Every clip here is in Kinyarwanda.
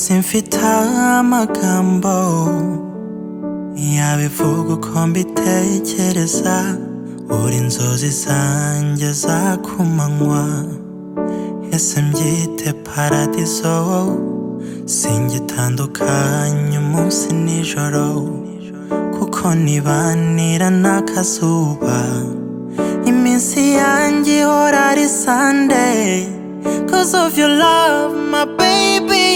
simfite amagambo yabivuga uko mbitekereza buri inzozi zanjye za kumanywa ese mbyite paradizo singitandukanye umunsi nijoro kuko nibanira n'akazuba iminsi yanjye ihora ari sunday cause of your love my baby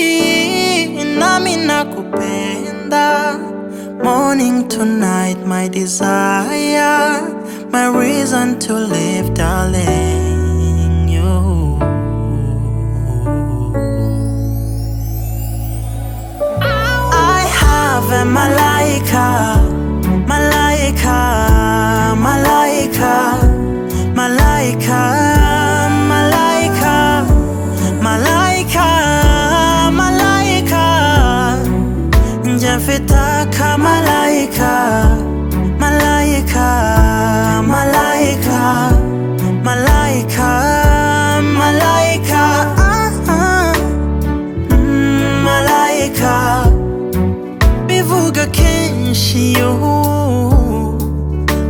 nami nakupenda morning to night my desire my reason to live darling you I have a malaika malaika malaika malaika malaika malaika malaika njye mfite akamalayika malayika malayika malayika malayika ah, ah. Mm, malayika bivuga kenshi yo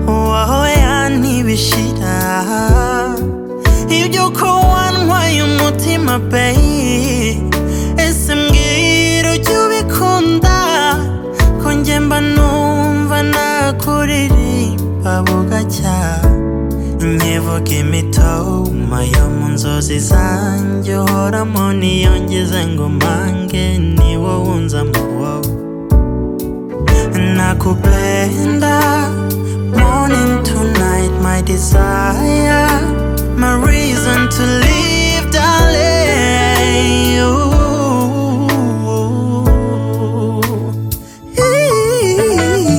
waho yantibishira iby'uko wantwaye umutima bayi ese mbwira ujya ubikunda ko njye mba numva nakuririmba bugacya nkivuga imitoma yo mu nzozi zanjye uhoramo niyongeze ngo mbange ni wowe unzamo wowe nakupenda morning to night my desire my reason to live darling you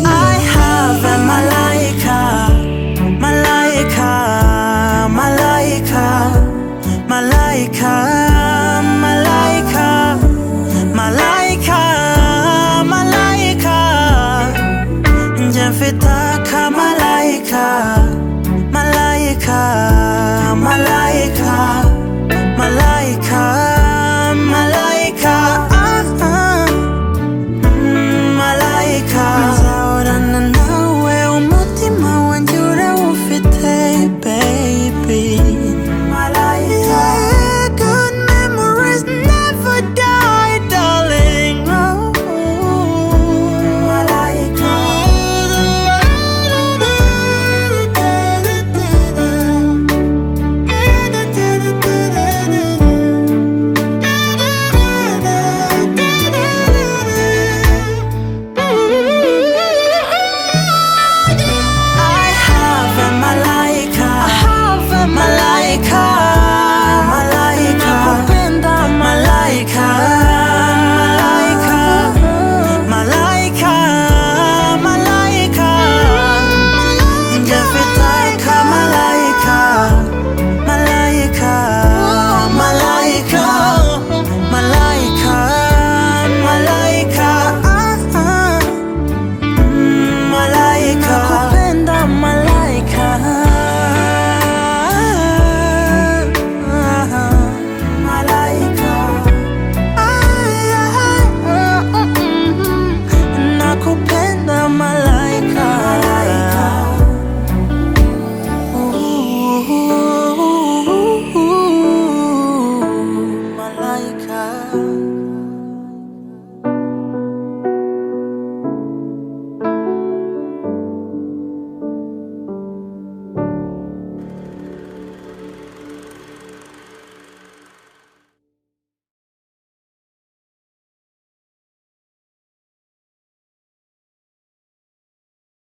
I have a malaika malaika malaika malaika malaika Malaika, malaika Nje mfite akamalayika Malaika, malaika